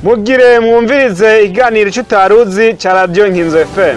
mugire mwumvirize iganiro ico utaruzi ca radiyo nkinzo fm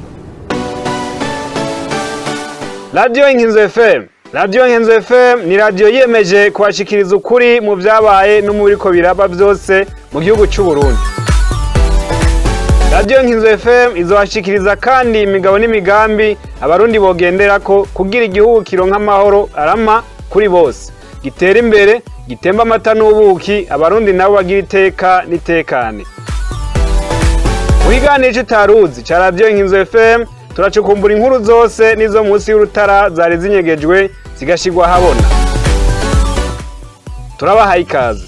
radiyo nkinzo fm radiyo nkinzo fm ni radiyo yiyemeje kubashikiriza ukuri mu vyabaye no mu biriko biraba vyose mu gihugu c'uburundi radiyo nkinzo fm izobashikiriza kandi imigabo n'imigambi abarundi bogenderako kugira igihugu kironka amahoro arama kuri bose gitere imbere gitemba amata n'ubuki abarundi nabo bagira iteka n'itekane mu kiganiro c'utaruzi ca radiyo nkinzo fm turacukumbura inkuru zose n'izo munsi y'urutara zari zinyegejwe zigashirwa ahabona turabahaye ikaze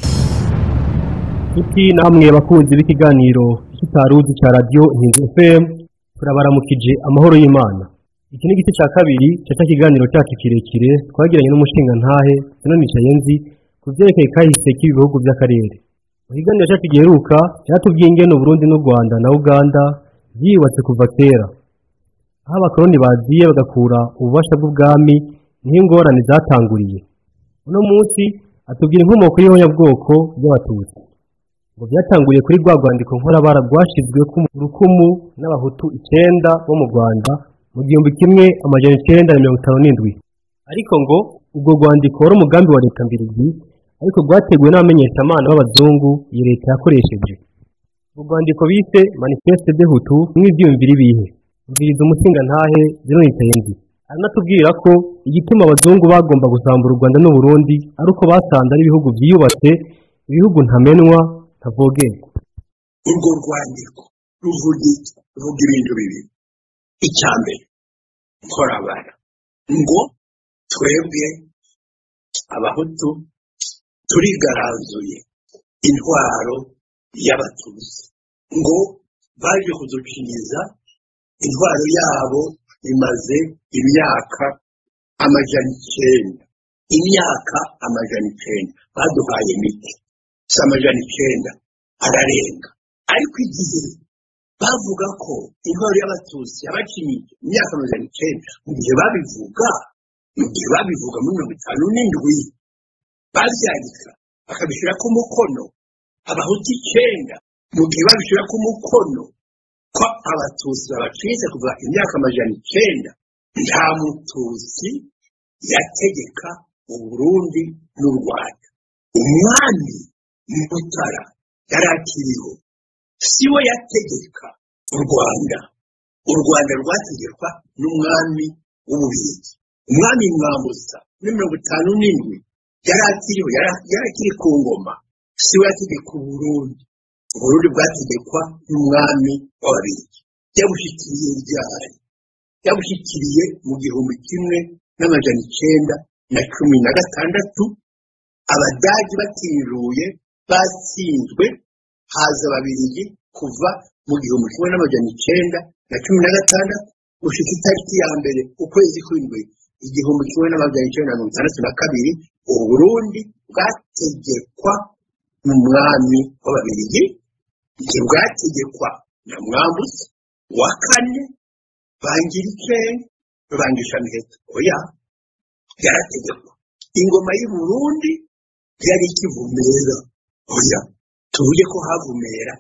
Iki namwe abakunzi b'ikiganiro cy'utaruzi cya radiyo Inkinzo FM turabaramukije amahoro y'Imana. Iki ni igice cya kabiri cya kiganiro cyacu kirekire twagiranye n'umushinga ntahe Sinoni Chayenzi ku vyerekeye kahise k'ibihugu by'akarere. Mu kiganiro cyacu giheruka cyatubwiye ingene Burundi n'u Rwanda na Uganda vyiyubatse kuva kera. Aho abakoroni baziye bagakura ububasha bw'ubwami niho ingorane zatanguriye. Uno munsi atubwira inkomoko y'ihonyabwoko ry'abatutsi ngo byatanguriye kuri rwa rwandiko nkorabara rwashizwe ku rukumu n'abahutu icenda bo mu rwanda mu gihumbi kimwe amajana icenda na mirongo itanu n'indwi ariko ngo ubwo rwandiko wari umugambi wa leta mbirigi ariko rwateguwe n'abamenyeshamana b'abazungu iyi leta yakoresheje urwo rwandiko bise manifeste de hutu mw'ivyiyumviro ibihe umviriza umusinga ntahe zinonitayenzi aranatubwira ko igituma abazungu bagomba gusambura u rwanda n'uburundi ari uko basanze ari ibihugu vyiyubatse ibihugu ntamenwa ntavogerwa urwo rwandiko ruvuga iki ruvuga ibintu bibiri icya mbere nkorabara ngo twebwe abahutu turigaranzuye intwaro y'abatutsi ngo baje kuduciniza intwaro yabo imaze imyaka amajana icenda imyaka amajana icenda baduhaye mike si amajana icenda ararenga ariko igihe bavuga ko intwaro y'abatutsi yabacinyiye imyaka amajana icenda mu gihe babivuga mu gihe babivuga muri mirongo itanu n'indwi bavyandika bakabishirako umukono abahutu icenda mu gihe babishirako umukono ko abatutsi babacitse kuva imyaka amajana icenda nta mututsi yategeka uburundi n'u rwanda umwami mutara yari akiriho si we yategeka u rwanda u rwanda rwategekwa n'umwami w'ububirigi umwami mwambutsa muri mirongo itanu n'indwi yari akiriho yari akiri ku ngoma si we yategeka uburundi uburundi bwategekwa n'umwami w'ababirigi yabushikiriye ryari yabushikiriye mu gihumbi kimwe n'amajana icenda na cumi na gatandatu abadagi batinjuye batsinzwe haza ababirigi kuva mu gihumbi kimwe n'amajana icenda na cumi na gatandatu gushika itariki ya mbere ukwezi kw'indwi igihumbi kimwe n'amajana icenda na mirongo itandatu na kabiri uburundi bwategekwa n'umwami w'ababirigi ntibwategekwa na mwambutsi wa kane bangirikeni rubangishamiheto oya yarategekwa ingoma y'u Burundi yari ikivumera oya tuvuge ko havumera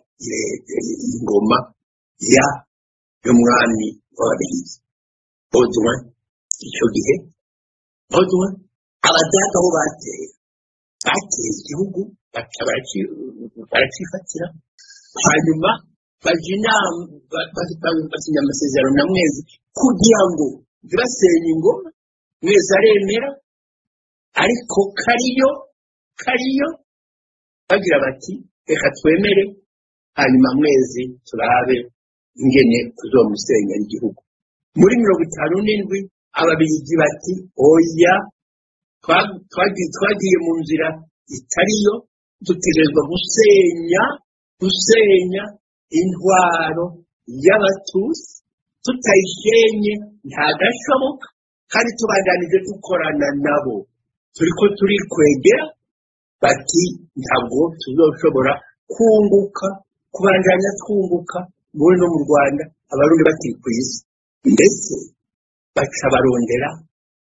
ingoma ya y'umwami w'ababirigi bodwa icyo gihe bodwa abadaga aho bateye bateye igihugu baca baracifatira hanyuma baja inama basinya amasezerano na mwezi kugira ngo ntibasenye ingoma mwezi aremera ariko kariyo kariyo bagira bati reka twemere hanyuma mwezi turabe ingene tuzomusenyera igihugu muri mirongo itanu n'indwi ababirigi bati oya twagiye mu nzira itariyo dutegerezwa gusenya gusenya intwaro y'abatutsi tutayishenye ntagashoboka kandi tubandanije dukorana nabo turiko turikwegera bati ntabwo tuzoshobora kunguka kubandanya twunguka muri no mu rwanda abarundi bakiri ku isi ndetse baca barondera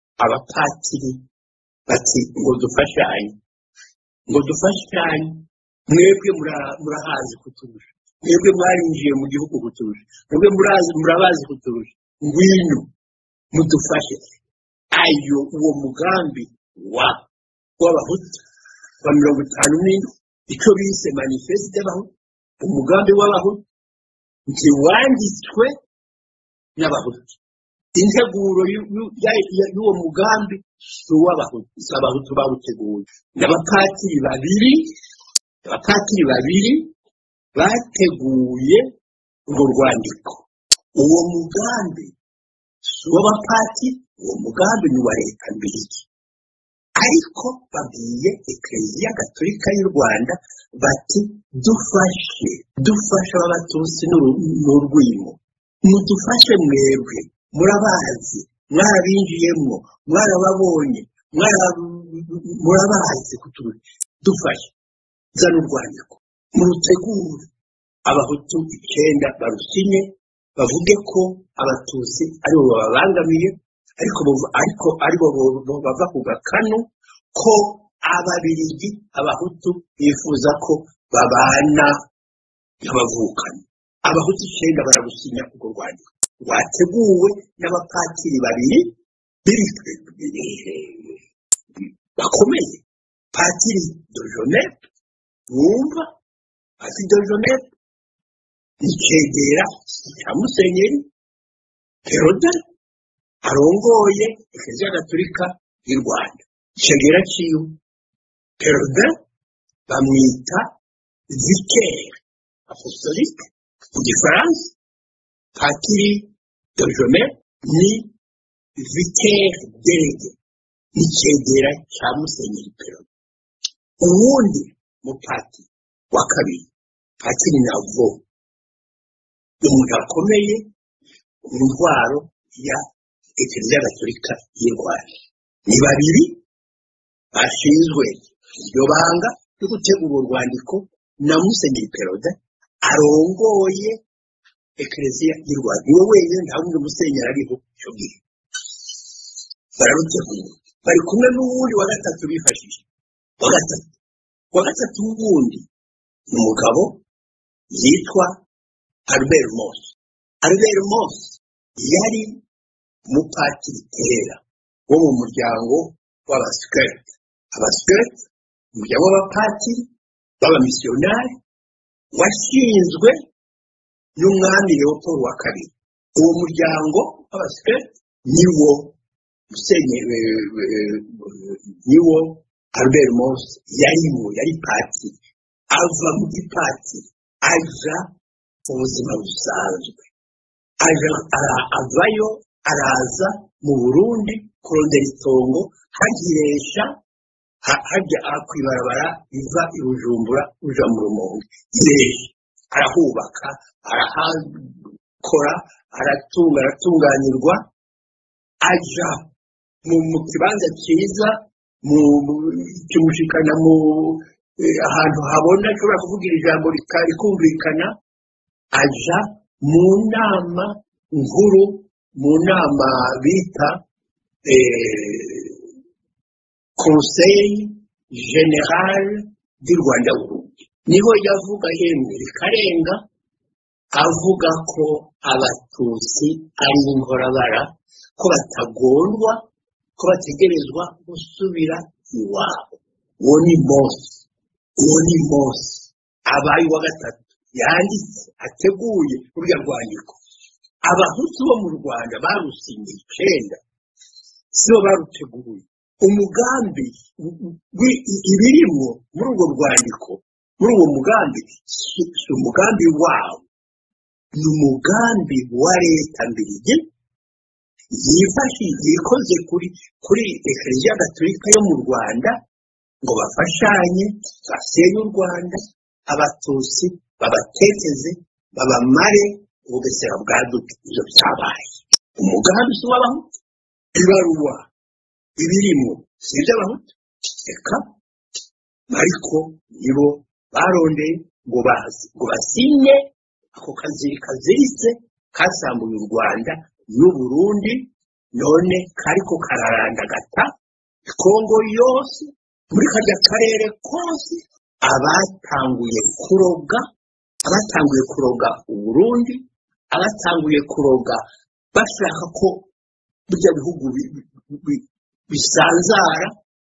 abapatiri bati ngo dufashanye ngo dufashanye mwebwe mura- murahazi kuturusha mwebwe mwarinjiye mu gihugu kuturusha mwebwe murazi murabazi kuturusha ngwino mudufashe ayo uwo mugambi wa w'abahutu wa mirongo itanu n'indwi icyo bise manifeste y'abahutu umugambi w'abahutu ntiwanditswe n'abahutu integuro y'u- y'u- ya- ya- y'uwo mugambi si uw'abahutu si abahutu bawuteguye n'abapatiri babiri abapatiri babiri bateguye urwo rwandiko uwo mugambi si uw'abapatiri uwo mugambi ni uwa leta mbirigi ariko babwiye ekereziya gatolika y'u rwanda bati dufashe dufashe ab'abatusi n'uru- n'urwimo mudufashe mwebwe murabazi mwarabinjiyemwo mwarababonye mwara- murabazi kuturusha dufashe zana urwandiko murutegure abahutu icyenda barusinye bavuge ko abatutsi aribo bababangamiye ariko bo- ariko aribo bo- bo bava ku gakanu ko ababirigi abahutu bifuza ko babana nk'abavukana abahutu icyenda bararusinya urwo rwandiko rwateguwe n'abapatiri babiri biri- bakomeye patiri dojonepe wumva patiri dojonepe icegera cya musenyeri perode arongoye ekereziya gatolika y'u rwanda icegera ciwe perode bamwita vikere apostolique mu gifaransa patiri dojome ni vikere derege n'icegera cya musenyeri perode uwundi mupati wa kabiri patiri navo umuntu akomeye mu ntwaro ya ekereziya gatolika y'u rwanda ni babiri bashinzwe iryo banga ryo gutegura urwandiko na musenyeri perode arongoye ekereziya y'u rwanda niwe wenyine nta wundi musenyeri ariho icyo gihe bararutegura bari kumwe n'uwundi wa gatatu bifashije wa gatatu wa gatatu w'uwundi ni umugabo yitwa albert mos albert mos yari umupatiri kera wo mu muryango w'abasikireti abasikireti umuryango w'abapatiri b'abamisiyonari washinzwe n'umwami leopold wa kabiri uwo muryango w'abasikireti niwo musenyeri niwo albert mos yarimo yari patiri ava mu gipatiri aja mu buzima busanzwe aja ara- avayo araza mu burundi kurondera itongo hagiresha ha- hajya aha kw'ibarabara riva i bujumbura uja mu rumonge iresha arahubaka arahakora aratunga aratunganirwa aja mu mu kibanza cyiza mu mu- kimushikana mu eh, ahantu habona ashobora kuvugira ijambo rika- rikumvikana aja mu nama nkuru mu nama bita eh, conseil general du rwanda burundi niho yavuga yemwe rikarenga avuga ko abatutsi ari inkorabara ko batagondwa ko bategerezwa gusubira iwabo uwo ni mose uwo ni mose abaye uwa gatatu yanditse ateguye urya rwandiko abahutu bo mu rwanda barusinye icenda sibo baruteguye umugambi wi- ibirimwo muri urwo rwandiko muri uwo mugambi si si umugambi wawo ni umugambi wa leta mbirigi yifashishije ikoze kuri kuri ekereziya gatolika yo mu rwanda ngo bafashanye basenye u rwanda abatutsi babateteze babamare ubugesera bwaduke ibyo byabaye umugambi si uw'abahutu ibaruwa ibirimo si iby'abahutu reka ariko nibo barondeye ngo bazi ngo basinye ako kaziri kaziritse kasambuye u rwanda n'uburundi none kariko kararandagata kongo yose muri karya karere kose abatanguye kuroga abatanguye kuroga uburundi abatanguye kuroga bashaka ko burya bihugu bi- bi- bi- bisanzara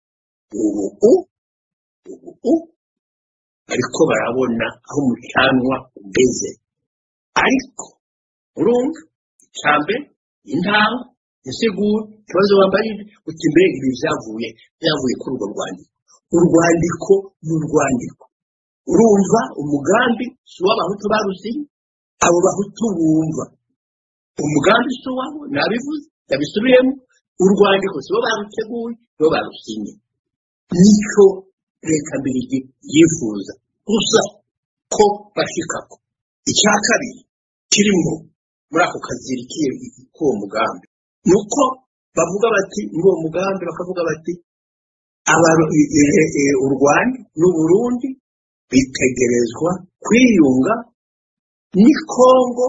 ubu ubu ariko barabona aho umucanwa ugeze ariko urumva icambere intanga insiguro ikibazo wambarije uti mbega ibi byavuye byavuye kuri urwo rwandiko urwandiko ni urwandiko urumva umugambi si uw'abahutu barusinye abo bahutu bumva umugambi si uwabo nabivuze yabisubiyemo urwandiko si bo baruteguye si bo barusinye nicyo leta mbirigi yifuza gusa ko bashikako icya kabiri kirimo muri ako kaziri k'uwo mugambi ni uko bavuga bati muri uwo mugambi bakavuga bati Aba- e- e- e- u rwanda n'uburundi bitegerezwa kwiyunga ni kongo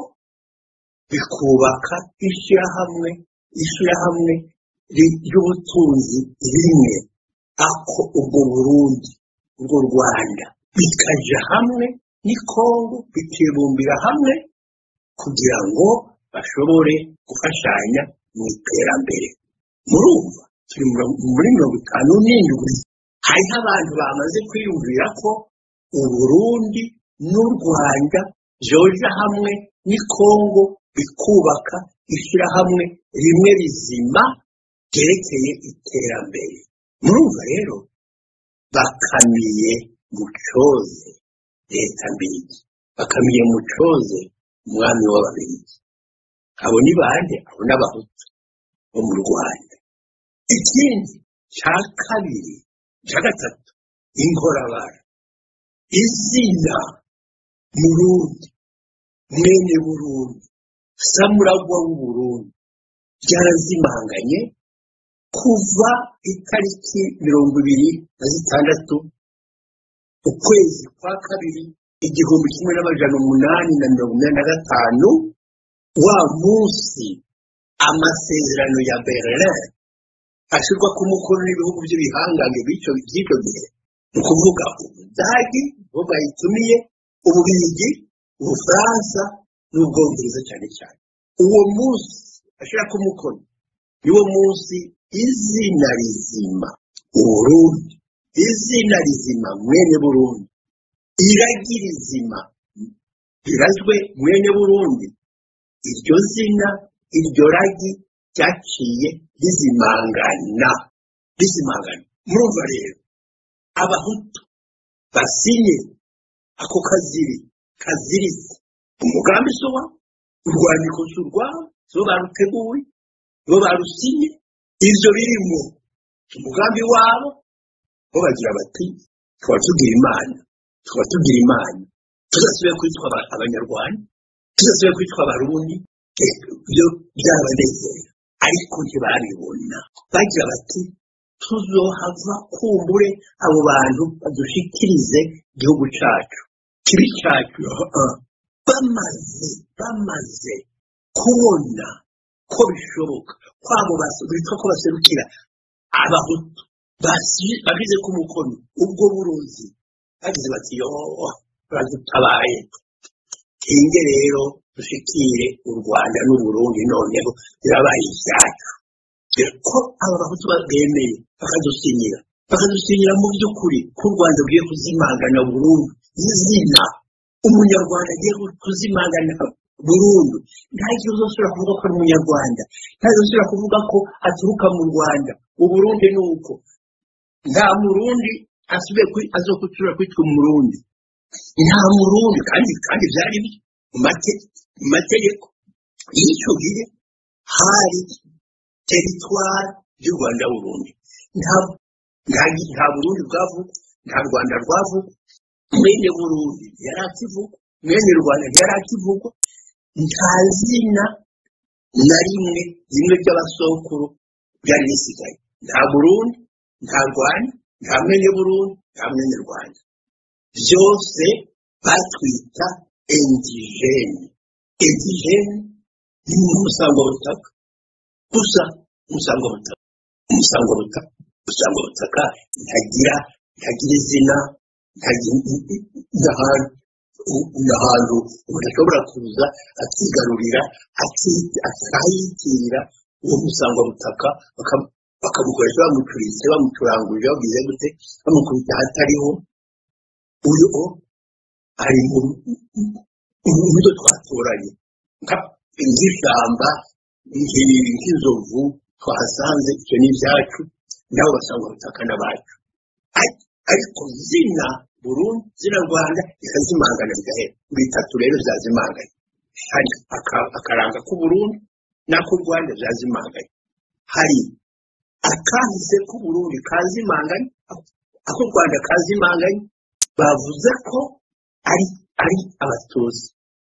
bikubaka ishyirahamwe ishyirahamwe ri- ry'ubutunzi rimwe ako ubwo burundi urwo rwanda bikaja hamwe ni kongo bikibumbira hamwe kugira ngo bashobore gufashanya mu iterambere murumva turi mu- muri mirongo itanu n'indwi hariho abantu bamaze kwiyumvira ko uburundi n'u rwanda byoja hamwe ni kongo bikubaka ishyirahamwe rimwe rizima ryerekeye iterambere murumva rero bakamiye mu coze leta mbirigi bakamiye mu coze umwami w'ababirigi abo ni bande abo ni abahutu bo mu rwanda ikindi cya kabiri cya gatatu inkorabara izina murundi mwene burundi samuragwa w'uburundi ryarazimanganye kuva itariki mirongo ibiri na zitandatu ukwezi kwa kabiri igihumbi kimwe n'amajana umunani na mirongo inani na gatanu wa munsi amasezerano ya berlin ashyirwa ku mukono n'ibihugu by'ibihangange by'icyo by'icyo gihe ni ukuvuga ubudagi bo bayitumiye ububirigi ubufaransa n'ubwongereza cyane cyane uwo munsi ashyira ku mukono niwo munsi izina rizima uburundi izina rizima mwene burundi iragi rizima rirazwe mwene burundi iryo zina iryo ragi ryaciye rizimangana rizimangana murumva rero abahutu basinye ako kaziri kaziritse umugambi si uwa urwandiko si urwabo si bo baruteguye bo barusinye ibyo birimo umugambi wabo bo bagira bati tukaba tugira imana tukaba tugira imana tuzasubire kwitwa aba- abanyarwanda tuzasubire kwitwa abarundi eh, byo byabanezera ariko ntibabibona bagira bati tuzohava kumbure abo bantu badushikirize igihugu cyacu kibi cyacu ah, ah. bamaze bamaze kubona ko bishoboka kwabo bas- bitwa ko baserukira abahutu basi- bashyize ku mukono ubwo burozi bagize bati yo baradutabaye tinge rero dushikire u rwanda n'uburundi noneho birabaye ibyacu dore ko aba bahutu bemeye bakadusinyira bakadusinyira mu by'ukuri ko u rwanda rugiye kuzimangana burundu izina umunyarwanda agiye kuzimangana burundu nta gihe uzasubira kuvuga ko ari umunyarwanda nta gihe uzasubira kuvuga ko aturuka mu rwanda uburundi ni uko nta murundi asubiye kwi- azokutura kwitwa umurundi nta murundi kandi kandi byari byo mu mate- mu mategeko y'icyo gihe hari teritwari y'u rwanda burundi nta nta nta burundi bwavuga nta rwanda rwavuga mwene burundi yari akivugwa mwene rwanda yari akivugwa nta zina na rimwe rimwe ry'abasokuru byari bisigaye nta burundi nta rwanda nta mwene burundi nta mwene rwanda byose batwita indigene indigene ni umusangwabutaka gusa umusangwabutaka umusangwabutaka umusangwabutaka ntagira ntagira izina ni ahantu umuntu ashobora kuza akigarurira akahitirira uwo musangwabutaka bakamukoresha bamucuritse bamucurangurira bagize gute bamukubita ahatariho uyu ari mu byo twatoranye nk'ishyamba nk'inzovu twahasanze icyo ni ibyacu nabo basanga ubutaka n'abacu ariko zina burundu zina rwanda rikazimangana bigahera bitatu rero byazimanganye hari akaranga k'uburundi n'ak'u rwanda byazimanganye hari akahise k'uburundi kazimanganye ak'u rwanda kazimanganye bavuze ko ari ari abatozi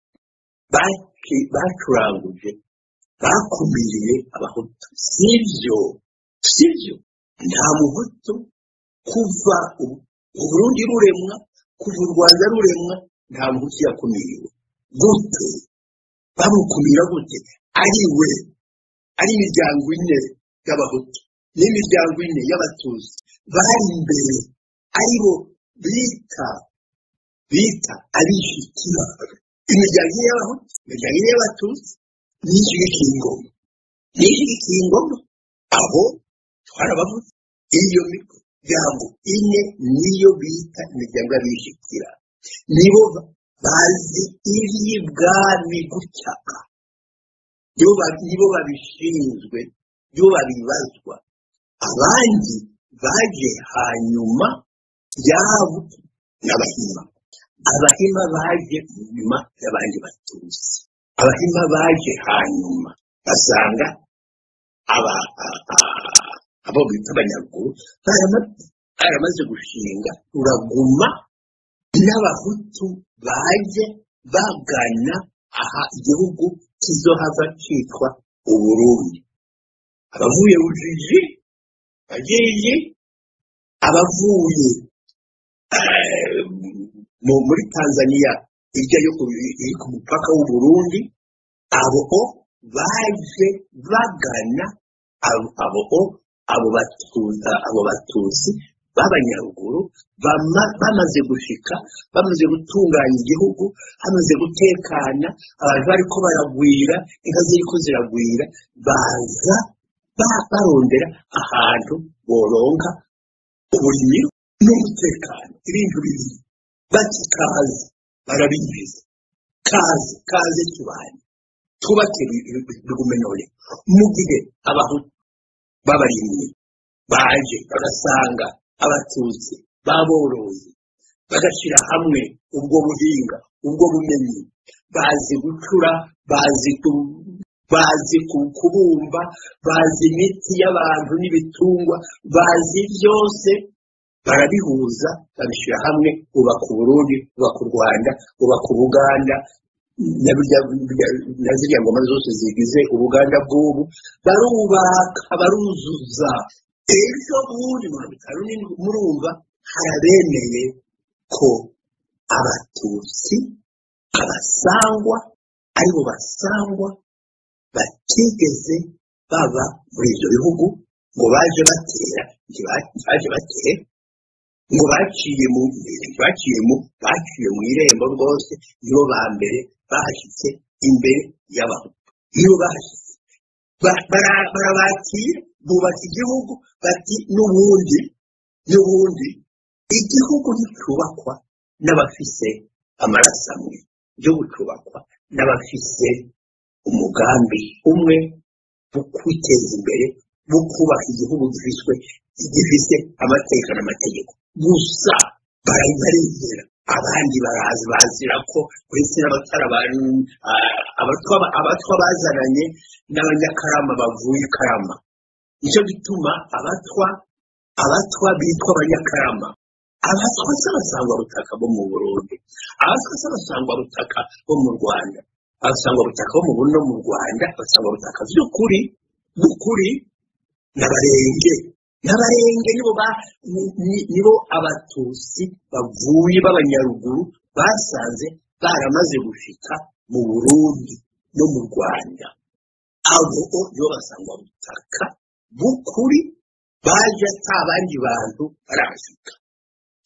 bacuranguje bakumiriye abahutu sibyo sibyo nta muhutu kuva uburundi ruremwa kuva u rwanda ruremwa nta muhutu yakumiriwe gute bamukumira gute ari we ari imiryango ine y'abahutu n'imiryango ine y'abatuzi bari imbere aribo bita bita abishikira imiryango ine y'abahutu imiryango ine y'abatuzi n'ishyigikiye ingoma n'ishyigikiye ingoma abo twarabavuze iyo miryango ine niyo bita imiryango y'abishikira nibo bazi iby'ibwami gucaka nibo babishinzwe nibo babibazwa abandi baje hanyuma yabo n'abahima abahima baje nyuma y'abandi batuzi abahima baje hanyuma basanga abo bita abanyaruguru baramaze gushinga uraguma n'abahutu baje bagana aha igihugu kizohava cyitwa uburundi abavuye bujiji bagiye abavuye muri tanzania hirya yo ku mupaka w'uburundi abo baje bagana abo abo batusi b'abanyaruguru bamaze gushika bamaze gutunganya igihugu hamaze gutekana abantu bariko baragwira inka ziriko ziragwira baza barondera ahantu boronka uburimiro n'umutekano ibintu bibiri bati kaze barabinjiza kaze kaze tubanye twubake bigume none mu gihe abahutu b'abarimyi baje bagasanga abatutsi baborozi bagashyira hamwe ubwo buhinga ubwo bumenyi bazi gucura bazi bazi kubumba bazi imiti y'abantu n'ibitungwa bazi byose barabihuza babishyira hamwe bubaka uburundi bubaka u rwanda bubaka ubuganda na ziriya ngoma zose zigize ubuganda bw'ubu barubaka baruzuza ejo bundi mirongo itanu n'indwi murumva harabemeye ko abatutsi abasangwa aribo basangwa batigeze baba muri ibyo bihugu ngo baje batera ntibaje batera ngo baciye mu baciye mu baciye mu irembo rwose nibo ba mbere bahashyitse imbere y'abahutu nibo bahashyitse barabakira bubaka igihugu bati n'ubundi n'ubundi igihugu nticyubakwa n'abafise amaraso amwe igihugu cyubakwa n'abafise umugambi umwe wo kwiteza imbere wo kubaka igihugu gifiswe gifise amateka n'amategeko gusa barayizera abandi barazi bazira ko uretse n'abatara abatwa bazananye n'abanyakarama bavuye ikarama nicyo gituma abatwa abatwa bitwa abanyakarama abatwa si abasangwabutaka bo mu burundi abatwa si abasangwabutaka bo mu rwanda abasangwabutaka bo mu burundi no mu rwanda abasangwabutaka by'ukuri by'ukuri n'abarenge n'abarenge nibo nibo abatusi bavuye b'abanyaruguru basanze baramaze gushika mu burundi no mu rwanda abo nibo basangwa butaka b'ukuri baje ata abandi bantu barahashika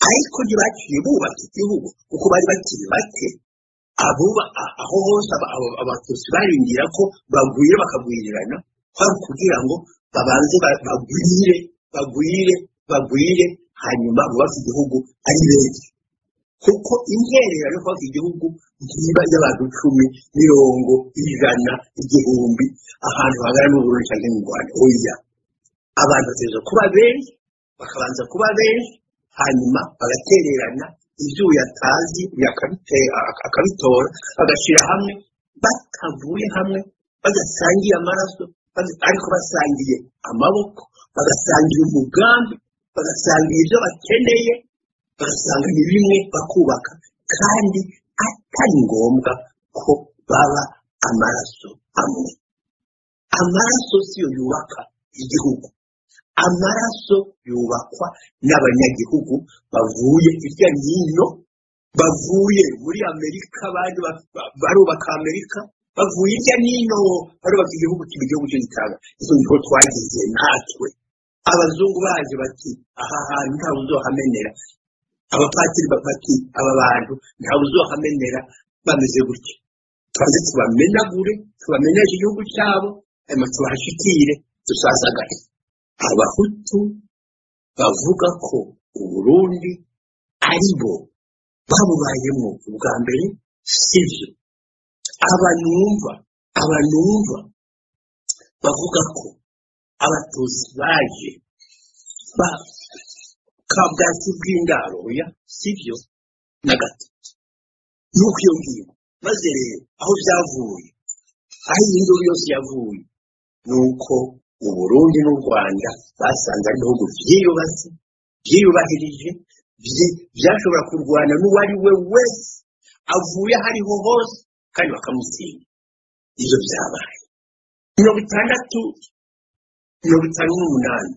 ariko ntibaciye bubaka igihugu kuko bari bakiri bake abuba a- aho hose aba- aba- abatutsi barindira ko bagwira bakagwirirana kwari kugira ngo babanze ba- bagwire bagwire bagwire hanyuma bubake igihugu ari benshi kuko intererano yo kubaka igihugu ntiba y'abantu icumi mirongo ijana igihumbi ahantu hangana n'uburundi cyangwa mu rwanda oya abantu bategerezwa kuba benshi bakabanza kuba benshi hanyuma bagatererana ibyo yatazi yakabite- ak- akabitora bagashyira hamwe batavuye hamwe badasangiye amaraso bada- ariko basangiye amaboko bagasangira umugambi bagasangira ibyo bakeneye bagasanga ni bimwe bakubaka kandi atari ngombwa ko baba amaraso amwe amaraso siyo yubaka igihugu amaraso yubakwa n'abanyagihugu bavuye hirya n'ino bavuye muri amerika abandi ba- ba- barubaka amerika bavuye hirya n'ino barubaka igihugu kiba igihugu cyo gitanga izo niho twagize natwe abazungu baje bati aha hantu ntawe uzohamenera abapatiri ba- bati aba bantu ntawe uzohamenera bameze gutya tubanze tubamenagure tubameneshe igihugu cyabo hanyuma tubahashikire dusazagare abahutu bavuga ko uburundi ari bo babubayemo ubwa mbere sibyo abanumva abanumva bavuga ko abatutsi baje ba kabwatsi bw'indaro oya sibyo na gato nuko iyo ngiyo maze rero aho byavuye aho iyi nduru yose yavuye ni uko uburundi n'u rwanda basanze ari ibihugu byiyubatse byiyubahirije byi- byashobora kurwana n'uwo ari we wese avuye aho ariho hose kandi bakamutsinda ibyo byabaye mirongo itandatu mirongo itanu n'umunani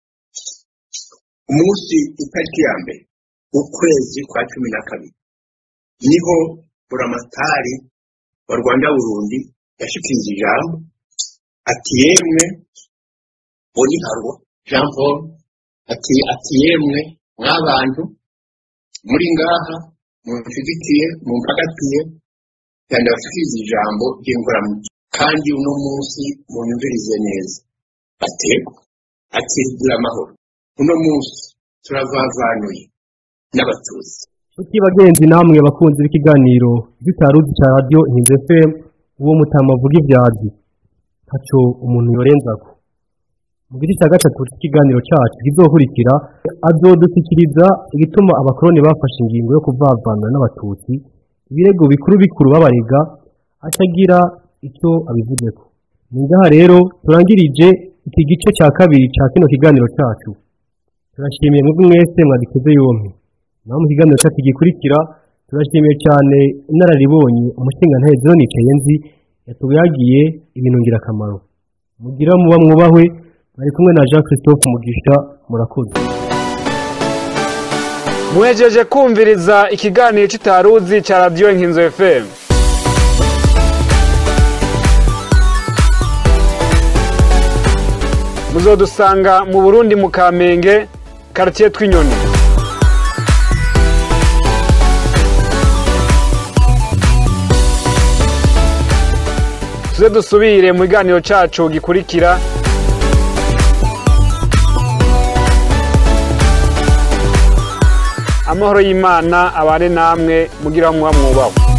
umunsi itariki ya mbere ukwezi kwa cumi na kabiri niho buramatari wa rwanda burundi yashikirije ijambo ati yemwe boniharwa jean paul ati ati yemwe mw'abantu muri ngaha munshigikiye mumpagatiye kandi bashikiriza ijambo ry'inkoramuco kandi uno munsi munyumvirize neza ategwa ati gira amahoro uno munsi turavavanuye n'abatutsi Nshuti bagenzi namwe bakunzi b'ikiganiro gitaruzi cya radiyo Hinze FM uwo mutama avuga ibyazi ntaco umuntu yorenzako mu gice cya gatatu cy'ikiganiro cyacu kizokurikira azodushyikiriza igituma abakoroni bafashe ingingo yo kuvavana n'abatutsi ibirego bikuru bikuru babarega atagira icyo abivugeko ni ngaha rero turangirije iki gice cya kabiri cya kino kiganiro cyacu turashimiye mwebwe mwese mwaduteze yompi naho mu kiganiro cyacu gikurikira turashimiye cyane inararibonye umushingantahe John Kayenzi yatuyagiye ibintu ngirakamaro mugira muba mwubahwe bari kumwe na Jean Christophe Mugisha murakoze muhejeje kumviriza ikiganiro cy'itaruzi cya radiyo nkinzo fm muzodusanga mu burundi mu kamenge karitiye tw'inyoni tuze dusubire mu kiganiro cyacu gikurikira amahoro y'imana abane namwe mugira muba mwubahwe